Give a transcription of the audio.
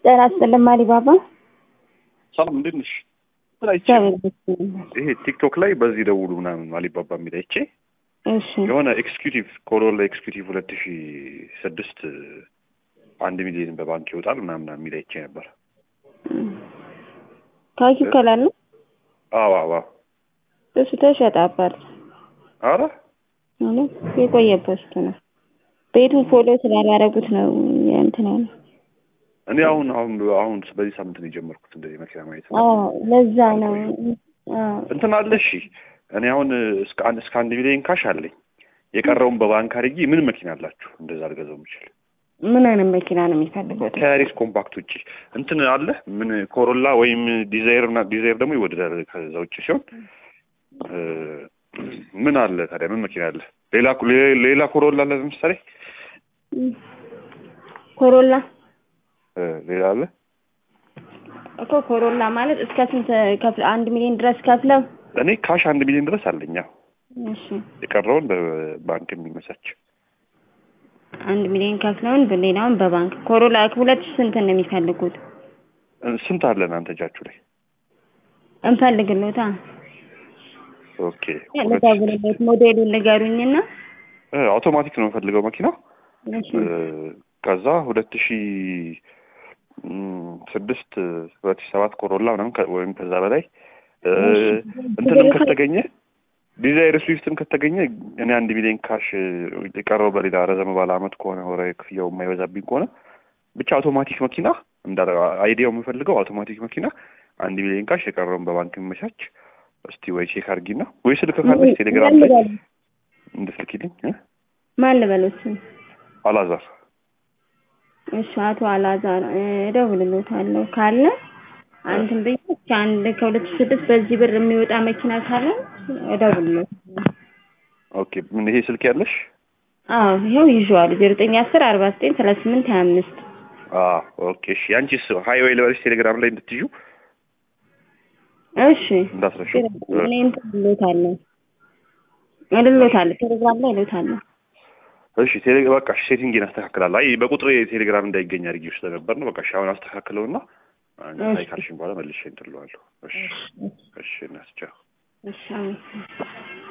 ጤና ይስጥልኝ አሊባባ። ሰላም እንዴት ነሽ? ምን አይቼ እግዚአብሔር ይመስገን። ይሄ ቲክቶክ ላይ በዚህ ደውሉ ምናምን አሊባባ የሚል አይቼ እሺ የሆነ ኤክስኪዩቲቭ ኮሮላ ኤክስኪዩቲቭ ሁለት ሺ ስድስት አንድ ሚሊዮን በባንክ ይወጣል ምናምን የሚል አይቼ ነበር። ካኪ ከላል ነው አዎ አዎ አዎ። እሱ ተሸጠ አባት አረ ማለት የቆየ ፖስት ነው። ቤቱን ፎሎ ስላላረጉት ነው እንትን ያለው። እኔ አሁን አሁን አሁን በዚህ ሳምንት ነው የጀመርኩት እንደዚህ መኪና ማየት ነው። አዎ ለዛ ነው። አዎ እንትን አለ እሺ። እኔ አሁን እስከ አንድ እስከ አንድ ሚሊዮን ካሽ አለኝ። የቀረውን በባንክ አድርጌ ምን መኪና አላችሁ እንደዛ አልገዛው የምችል ምን አይነት መኪና ነው የሚፈልጉት? ከያሪስ ኮምፓክት ውጭ እንትን አለ ምን ኮሮላ ወይም ዲዛይር እና ዲዛይር ደግሞ ይወደዳል ከዛ ውጭ ሲሆን እ ምን አለ ታዲያ ምን መኪና አለ? ሌላ ሌላ ኮሮላ አለ ለምሳሌ ኮሮላ እ ሌላ አለ እኮ ኮሮላ ማለት እስከ ስንት ከፍለ አንድ ሚሊዮን ድረስ ከፍለው እኔ ካሽ አንድ ሚሊዮን ድረስ አለኝ። አዎ እሺ የቀረውን በባንክ የሚመቻች አንድ ሚሊዮን ከፍለውን ሌላውን በባንክ ኮሮላ ሁለት ሺህ ስንት ነው የሚፈልጉት? እ ስንት አለ እናንተ እጃችሁ ላይ? እንፈልግሎታ ኦኬ ልደውልለት ሞዴሉን ንገሩኝና እ አውቶማቲክ ነው የምፈልገው መኪናው እሺ እ ከዛ ሁለት ሺ እም ስድስት ሁለት ሺ ሰባት ኮሮላ ምናምን ከ- ወይም ከዛ በላይ እ እንትንም ከተገኘ ዲዛይር ስዊፍትም ከተገኘ እኔ አንድ ሚሊዮን ካሽ የቀረው በሌላ ረዘም ባለ አመት ከሆነ ወራዊ ክፍያው የማይበዛብኝ ከሆነ ብቻ አውቶማቲክ መኪና እንዳ አይዲያው የምፈልገው አውቶማቲክ መኪና አንድ ሚሊዮን ካሽ የቀረውን በባንክ የሚመቻች እስቲ ወይ ቼክ አድርጊና ወይ ስልክ ካለች ቴሌግራም ላይ እንድትልኪልኝ እ ማን ልበሎት? አላዛር እሺ አቶ አላዛር እ እደውልሎታለሁ ካለ አንተም ብዬ እስከ አንድ ከሁለት ሺህ ስድስት በዚህ ብር የሚወጣ መኪና ካለ እደውልሎታለሁ። ኦኬ ምን ይሄ ስልክ ያለሽ አዎ ይኸው ይዤዋለሁ ዜሮ ዘጠኝ አስር አርባ ዘጠኝ ሰላሳ ስምንት ሀያ አምስት አ ኦኬ እሺ አንቺስ ሀይዌይ ልበልሽ ቴሌግራም ላይ እንድትዩ እሺ እንዳትረሺ እኔ እንትን እልዎታለሁ እልዎታለሁ ቴሌግራም ላይ እልዎታለሁ። እሺ ቴሌ በቃ እሺ ሴቲንግን አስተካክላለሁ። አይ በቁጥር ቴሌግራም እንዳይገኝ አድርጌው ስለነበር ነው። በቃ እሺ አሁን አስተካክለውና አይ ካልሽኝ በኋላ መልሼ እንትን እለዋለሁ። እሺ እሺ እናስቻው እሺ አመሰግናለሁ።